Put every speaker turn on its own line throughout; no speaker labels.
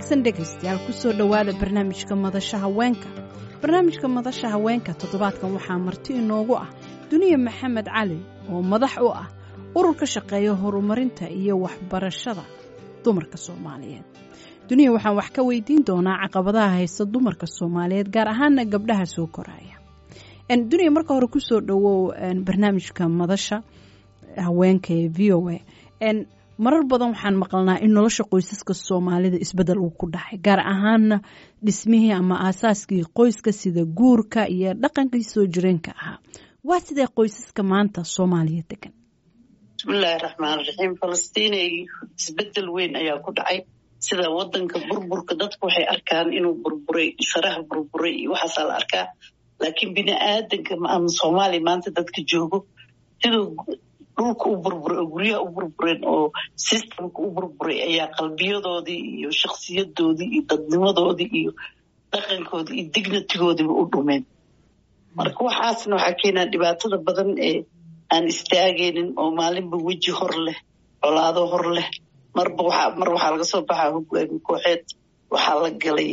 wanaagsan dhegaystayaal kusoo dhowaada barnaamijka madasha haweenka barnaamijka madasha haweenka toddobaadkan waxaa marti inoogu ah duniya maxamed cali oo madax u ah urur ka shaqeeya horumarinta iyo waxbarashada dumarka soomaaliyeed duniya waxaan wax ka weydiin doonaa caqabadaha haysta dumarka soomaaliyeed gaar ahaana gabdhaha soo koraya duniya marka hore kusoo dhowow barnaamijka madasha haweenka ee v o a marar badan waxaan maqalnaa in nolosha qoysaska soomaalida isbedel uu ku dhacay gaar ahaana dhismihii ama aasaaskii qoyska sida guurka iyo dhaqankii soo jireenka ahaa waa sidee qoysaska maanta soomaaliya degan
bismillaahi raxmaan raxiim falastiinay isbedel weyn ayaa ku dhacay sida wadanka burburka dadku waxay arkaan inuu burburay sharaha burburay iyo waxaasaa la arkaa laakiin bini aadanka ama soomaaliya maanta dadka joogo siduu dhulka u burburay oo guryaha u burbureen oo systemka u burburay ayaa qalbiyadoodii iyo shakhsiyadoodii iyo dadnimadoodii iyo dhaqankoodii iyo dignatigoodiiba u dhumeen marka waxaasna waxaa keenaa dhibaatada badan ee aan istaagaynin oo maalinba weji hor leh colaado hor leh marba mar waxaa laga soo baxaa hogaami kooxeed waxaa la galay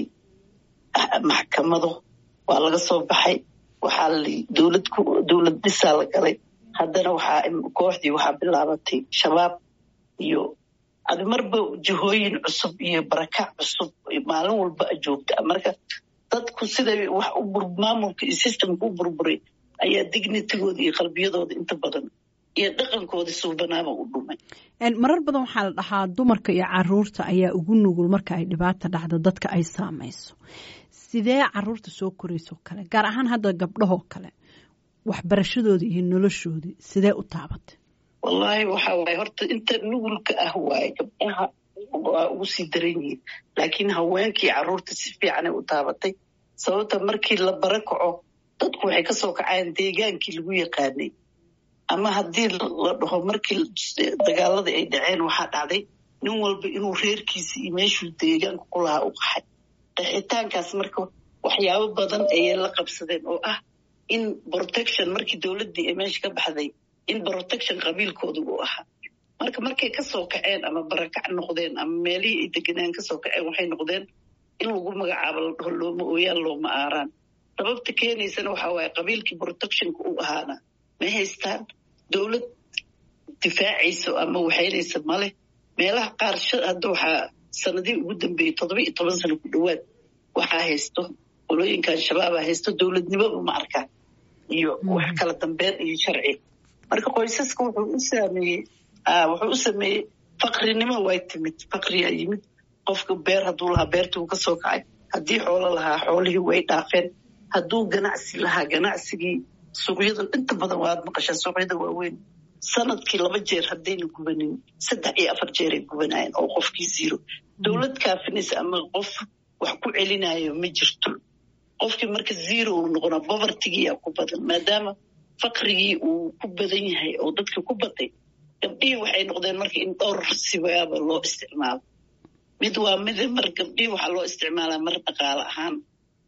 maxkamado waa laga soo baxay waxaa dowlad dowlad dhisaa la galay haddana waxaa kooxdii waxaa bilaabatay shabaab iyo adi marba jihooyin cusub iyo barakac cusub maalin walba joogta marka dadku siday wax maamulka iyo systemka u burburay ayaa dignitigooda iyo qalbiyadooda inta badan iyo dhaqankooda suubanaaba u dhumay
marar badan waxaa la dhahaa dumarka iyo caruurta ayaa ugu nugul marka ay dhibaata dhacdo dadka ay saamayso sidee caruurta soo koraysoo kale gaar ahaan hadda gabdhahoo kale waxbarashadoodii iyo noloshoodii sidee u taabatay
wallaahi waxa waaye horta inta nugulka ah waaye gabdhaha waa ugu sii daran yihiin laakiin haweenkii carruurta si fiicanay u taabatay sababta markii la bara kaco dadku waxay kasoo kacayaan deegaankii lagu yaqaanay ama haddii la dhaho markii dagaaladii ay dhaceen waxaa dhacday nin walba inuu reerkiisa iyo meeshuu deegaanka ku lahaa u qaxay qaxitaankaas marka waxyaabo badan ayay la qabsadeen oo ah in protection markii dowladdii ay meesha ka baxday in protection qabiilkooda uu ahaa marka markay kasoo kaceen ama barakac noqdeen ama meelihii ay deganaan kasoo kaceen waxay noqdeen in lagu magacaabo la dhaho looma ooyaan looma aaraan sababta keenaysana waxaa waaye qabiilkii protectionka uu ahaana ma haystaan dowlad difaacayso ama waxaynaysa maleh meelaha qaar hadda waxaa sanadihii ugu dambeeyey toddoba iyo toban sano ku dhowaad waxaa haysto qolooyinkan shabaaba haysto dowladnimoba ma arkaan iyo wax kala dambeyn iyo sharci marka qoysaska wuxuu u saameeyey wuxuu u sameeyey faqrinimo way timid faqriyaa yimid qofka beer hadduu lahaa beertii uu kasoo kacay haddii xoolo lahaa xoolihii way dhaafeen hadduu ganacsi lahaa ganacsigii suuqyada inta badan waad maqashaa suuqyada waaweyn sanadkii laba jeer haddayna gubanin saddex iyo afar jeeray gubanayeen oo qofkii ziro dowlad kaafinaysa ama qof wax ku celinayo ma jirto qofkii marka zero uu noqonaa bovertigiyaa ku badan maadaama faqrigii uu ku badan yahay oo dadka ku baday gabdhihii waxay noqdeen marka in dhowr sibaaba loo isticmaalo mid waa mid mar gabdhihii waxaa loo isticmaalaa mar dhaqaale ahaan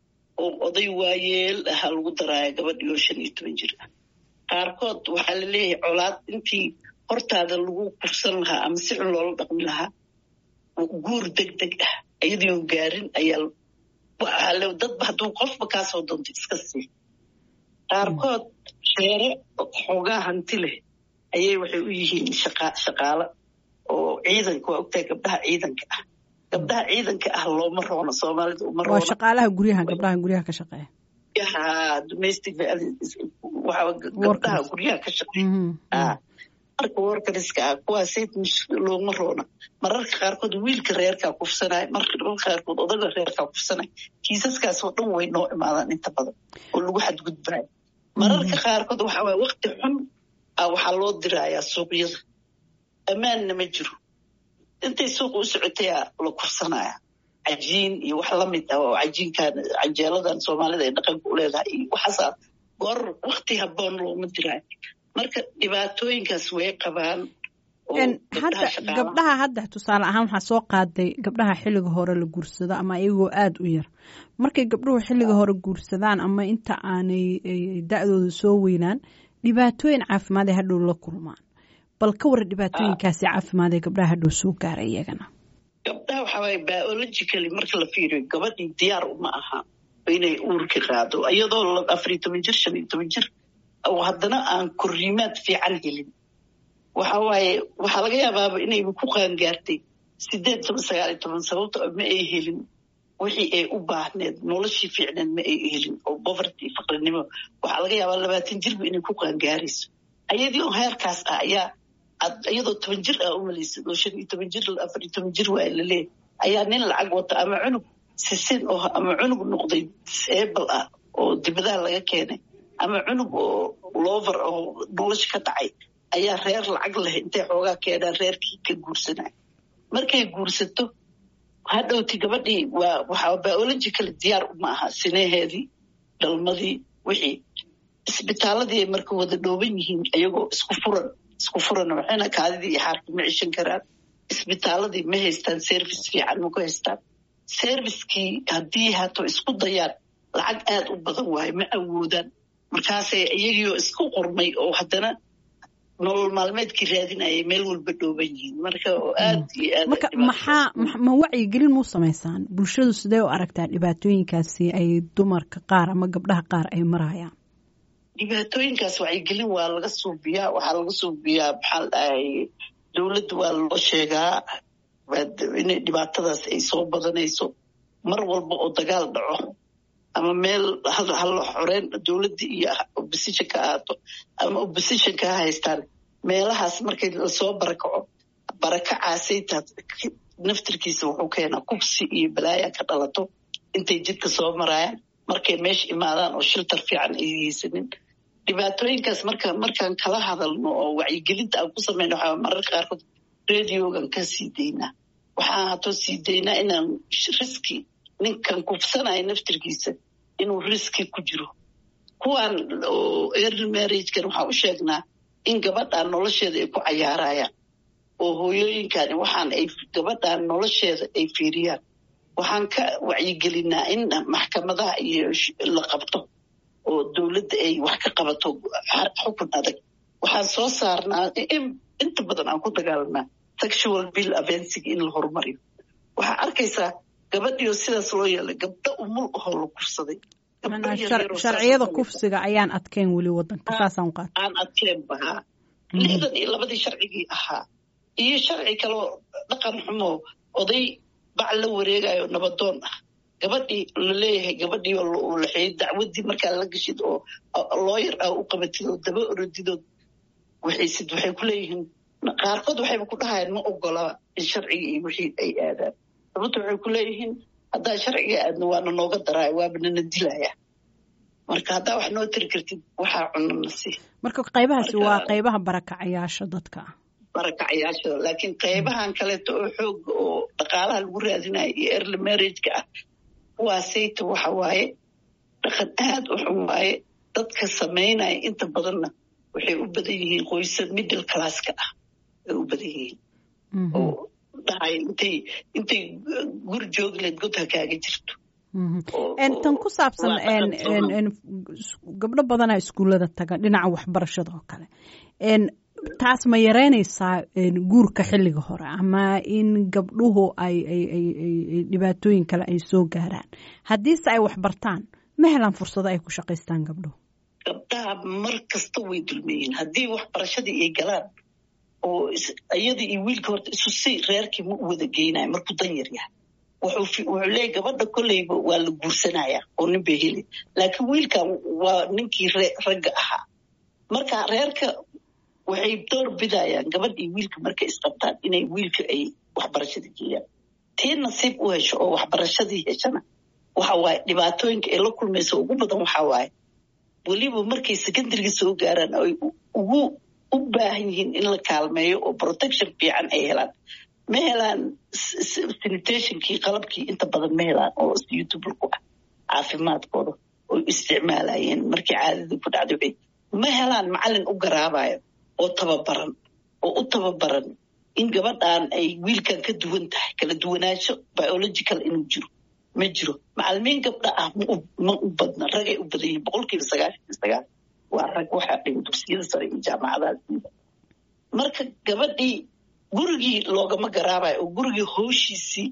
oo oday waayeel ahaa lagu daraaya gabadhii oo shan iyo toban jir ah qaarkood waxaa la leeyahay colaad intii hortaada lagu kufsan lahaa ama si xun loola dhaqmi lahaa guur deg deg ah iyadiioo gaarin ayaa dadba hadduu qofba kaasoo doonto iska sii qaarkood sheere xoogaa hanti leh ayay waxay u yihiin shaqaalo oo ciidanka waa ogtahay gabdhaha ciidanka ah gabdhaha ciidanka ah looma roono soomaalida uma roono
waa shaqaalaha guryaha gabdhaha guryaha ka shaqeeya
domestic gabdhaha guryaha ka shaqeeya marka workariska ah kuwaasay looma roona mararka qaarkood wiilka reerkaa kufsanaya mararka qaarkood odaga reerkaa kufsanaya kiisaskaasoo dhan way noo imaadaan inta badan oo lagu xadgudbaayo mararka qaarkood waxaa waye wakti xun ah waxaa loo dirayaa suuqyada ammaanna ma jiro intay suuqa u socotayaa la kufsanaya cajiin iyo wax lamid ah oo cajiinkan canjeeladan soomaalida ay dhaqanka u leedahay iyo waxaasaa goor wakti haboon looma diraayo marka dhibaatooyinkaas way qabaan
hadda gabdhaha hadda tusaale ahaan waxaa soo qaaday gabdhaha xilliga hore la guursado ama iyagoo aada u yar markay gabdhuhu xilliga hore guursadaan ama inta aanay da-dooda soo weynaan dhibaatooyin caafimaad ee hadhow la kulmaan bal ka warra dhibaatooyinkaasi caafimaad ee gabdhaha hadhow soo gaara iyagana
gabdhaha waxa waaye biologically marka la fiiriyo gabadhii diyaar uma aha inay uurka qaado iyadoo afariyo toban jir shan iyo toban jir oo haddana aan korriimaad fiican helin waxa waaye waxaa laga yaabaaba inayba ku qaangaartay sideed toban sagaal iyo toban sababto ma ay helin wixii ay u baahneed noloshii fiicneed ma ay helin oo boverty faqrinimo waxaa laga yaabaa labaatan jirba inay ku qaangaarayso ayadii oo heerkaas ah ayaa iyadoo toban jir ah umalaysid oo shan iyo toban jir afar iyo toban jir waa laleeyahy ayaa nin lacag wata ama cunug sisin oo ama cunug noqday disable ah oo dibadaha laga keenay ama cunug oo lover oo nolosha ka dhacay ayaa reer lacag leh intay xoogaa keenaan reerkii ka guursanay markay guursato hadhowti gabadhii waa waxaa biological diyaar uma aha sineheedii dhalmadii wixii isbitaaladii ay marka wada dhooban yihiin iyagoo isku furan isku furan waxayna kaadidii iyo xaarkii ma cishan karaan isbitaaladii ma haystaan service fiican ma ku haystaan servicekii haddii hato isku dayaan lacag aad u badan waayo ma awoodaan markaasay iyagiioo isku qormay oo haddana nolol maalmeedkii raadinayay meel walba dhooban yihiin marka oo aad iyo aad
marka maxaa ma wacyigelin muu samaysaan bulshadu sidee u aragtaa dhibaatooyinkaasi ay dumarka qaar ama gabdhaha qaar ay marayaan
dhibaatooyinkaas wacyigelin waa laga suubiyaa waxaa laga suubiyaa maxaa la dhahay dowladda waa loo sheegaa inay dhibaatadaas ay soo badanayso mar walba oo dagaal dhaco ama meel hala xoreen dowladda iyo opposition ka ahaato ama opposition ka haystaan meelahaas markay lasoo barakaco barakacaasayta naftirkiisa wuxuu keenaa kubsi iyo balaaya ka dhalato intay jidka soo marayaan markay meesha imaadaan oo shiltar fiican ay haysanin dhibaatooyinkaas marka markaan kala hadalno oo wacyigelinta aan ku samayno waxaa mararka qaarkood radiogan ka sii daynaa waxaan hatoo sii daynaa inaan riski ninkan kufsanaya naftirkiisa inuu riski ku jiro kuwaan oo early marriagekan waxaan u sheegnaa in gabadhaan nolosheeda ay ku cayaarayaan oo hooyooyinkani waxaan ay gabadhaan nolosheeda ay fiiriyaan waxaan ka wacyigelinaa in maxkamadaha iyo la qabto oo dowladda ay wax ka qabato xukun adag waxaan soo saarnaa inta badan aan ku dagaalanaa sexual bill avencig in la horumariyo waxaa arkaysaa gabadhiio sidaas loo yeelay gabdho umul ahoo la kufsaday
sharciyada kufsiga ayaan adkeyn weli wadanka saasaan qaata
aan adkeen bahaa lixdan iyo labadii sharcigii ahaa iyo sharci kaloo dhaqan xumo oday bac la wareegayo nabadoon ah gabadhii laleeyahay gabadhii oo laxeeyay dacwadii markaa la gashid oo looyar ah u qabatid oo daba orodidood waxaysid waxay ku leeyihiin qaarkood waxayba ku dhahayaan ma ogolaba in sharcigii iyo wixii ay aadaan sababta waxay ku leeyihiin haddaa sharciga aadna waana nooga daraayo waaba nana dilaya marka haddaa wax noo tiri kartid waxaa cunana si
marka qaybahaasi waa qaybaha barakacayaasha dadka
barakacayaasha laakiin qaybahan kaleeto oo xooga oo dhaqaalaha lagu raadinayo iyo early marriageka ah kuwaasayta waxa waaye dhaqan aad u xun waaye dadka samaynaya inta badanna waxay u badan yihiin qoysa middle classka ah ay u badan yihiin oo dhahay intay intay guri joogleed god ha kaaga jirto
tan ku saabsan gabdho badanaa iskuullada taga dhinaca waxbarashada oo kale taas ma yareynaysaa guurka xilliga hore ama in gabdhuhu ay dhibaatooyin kale ay soo gaaraan haddiise ay waxbartaan ma helaan fursado ay ku shaqaystaan gabdhuhu
gabdhaha mar kasta way dulmeyiin haddii waxbarashadii ay galaan oo iyadii iyo wiilka horta isu si reerkii ma u wada geynayo markuu dan yar yahay wuxuu leeyahy gabadha kolleyba waa la guursanaya oo nin bay heli laakiin wiilkan waa ninkii ragga ahaa marka reerka waxay door bidayaan gabadh iyo wiilka markay isqabtaan inay wiilka ay waxbarashadii geeyaan tii nasiib u hesho oo waxbarashadii heshana waxa waaye dhibaatooyinka ay la kulmayso ugu badan waxaa waaye weliba markay secondaryga soo gaaraan ay ugu u baahan yihiin in la kaalmeeyo oo protection fiican ay helaan ma helaan sanitationkii qalabkii inta badan ma helaan oo suitable ku ah caafimaadkooda oo isticmaalayeen markii caadadii ku dhacday ma helaan macalin u garaabayo oo tababaran oo u tababaran in gabadhan ay wiilkan ka duwan tahay kala duwanaansho biological inuu jiro ma jiro macalimiin gabdha ah ma u badna ragay u badan yihin boqolkiiba sagaashan iyo sagaal waa rag waxaa dhiga dugsiyada sare iyo jaamacadaha marka gabadhii gurigii loogama garaabayo oo gurigii howshiisii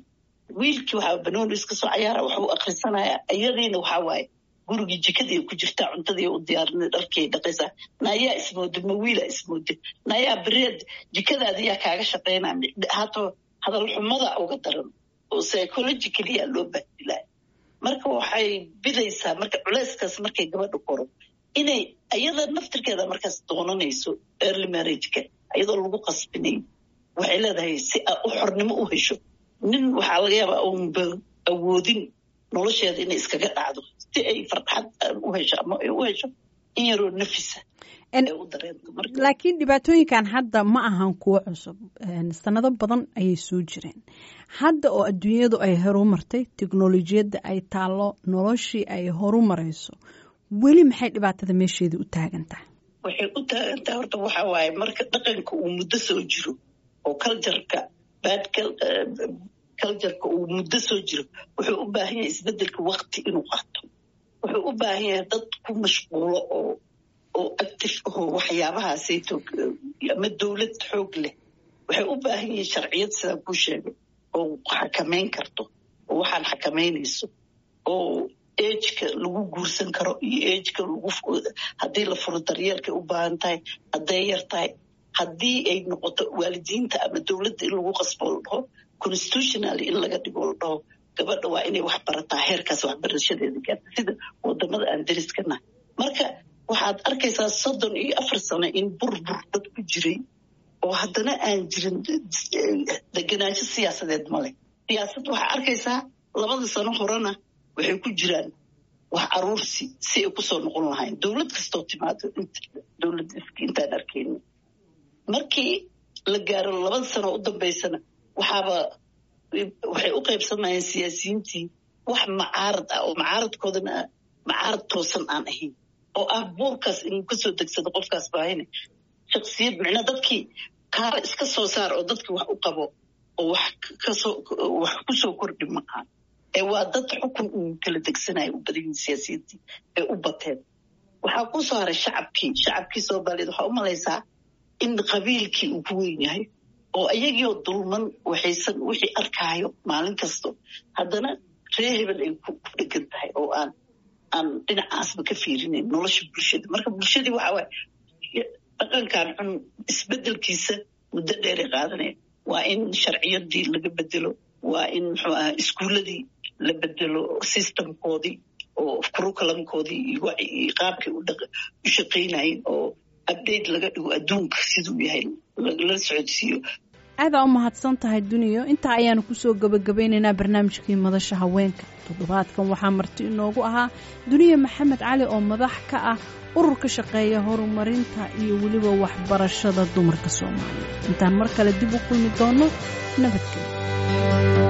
wiilkii waxaa banooni iska soo cayaara waxuu akhrisanaya iyadiina waxaa waaye gurigii jikadii ku jirtaa cuntadii u diyaarinay dharkii dhaqaysaa naayaa ismooda ma wiila ismooda naayaa bereed jikadaada yaa kaaga shaqaynaa hato hadal xumada uga daran oo psychologicalyaa loo bahdilaa marka waxay bidaysaa marka culeyskaas markay gabadha koro inay iyada naftirkeeda markaas doonanayso early marriageka iyadoo lagu qasbinayn waxay leedahay si a u xornimo u hesho nin waxaa laga yaabaa unba awoodin nolosheeda inay iskaga dhacdo si ay farxad u hesho ama ay u hesho in yaroo nafisa u dareento
laakiin dhibaatooyinkan hadda ma ahan kuwo cusub sanado badan ayay soo jireen hadda oo adduunyadu ay horumartay teknolojiyadda ay taallo noloshii ay horumarayso weli maxay dhibaatada meesheeda u taagan tahay
waxay u taagan tahay horta waxaa waaye marka dhaqanka uu muddo soo jiro oo cultureka bad cultureka uu muddo soo jiro wuxuu u baahan yahay isbedelka wakti inuu qaato wuxuu u baahan yahay dad ku mashquulo oo oo active aho waxyaabahaasayto ama dowlad xoog leh waxay u baahan yihiin sharciyad sidaa kuu sheegay oo xakamayn karto oo waxaan xakamaynayso oo ejka lagu guursan karo iyo ejka lagu haddii la furo daryeelkay u baahan tahay hadday yar tahay haddii ay noqoto waalidiinta ama dowladda in lagu qasbo la dhaho constitutionally in laga dhigo la dhaho gabadha waa inay wax barataa heerkaas waxbarashadeeda gaarta sida wadamada aan dariskana marka waxaad arkaysaa soddon iyo afar sano in burbur dad ku jiray oo haddana aan jirin deganaansho siyaasadeed male siyaasad waxaa arkaysaa labada sano horena waxay ku jiraan wax aruursi si ay kusoo noqon lahayn dowlad kastoo timaado dowlad intaan arkayna markii la gaaro labada sano u dambaysana waxaaba waxay u qaybsamayeen siyaasiyiintii wax macaarad ah oo macaaradkoodana macaarad toosan aan ahayn oo ah buurkaas inuu kasoo degsado qofkaas baahine shaksiyad micnaa dadkii kaala iska soo saar oo dadkii wax u qabo oo wax kasoo wax kusoo kordhi maaha ee waa dad xukun uu kala degsanayo u badan yihin siyaasiyiintii ee u bateen waxaa ku soo haray shacabkii shacabkii soomaaliyeed waxaa u malaysaa in qabiilkii uu ku weyn yahay oo iyagiioo dulman waxaysan wixii arkaayo maalin kasto haddana ree hebel ay ku dhegan tahay oo aan aan dhinacaasba ka fiirinayn nolosha bulshada marka bulshadii waxaa waaye dhaqankan xun isbedelkiisa muddo dheeray qaadanaya waa in sharciyadii laga bedelo waa in muxuu aha iskuuladii la bedelo systemkoodii oo curriculumkoodii iyo qaabkay u shaqaynayeen oo update laga dhigo adduunka siduu yahay lala socodsiiyo
aadaa u mahadsan tahay duniyo intaa ayaanu kusoo gebagabaynaynaa barnaamijkii madasha haweenka toddobaadkan waxaa marti inoogu ahaa duniya maxamed cali oo madax ka ah urur ka shaqeeya horumarinta iyo weliba waxbarashada dumarka soomaaliya intaan mar kale dib u kulmi doono nabadgelyo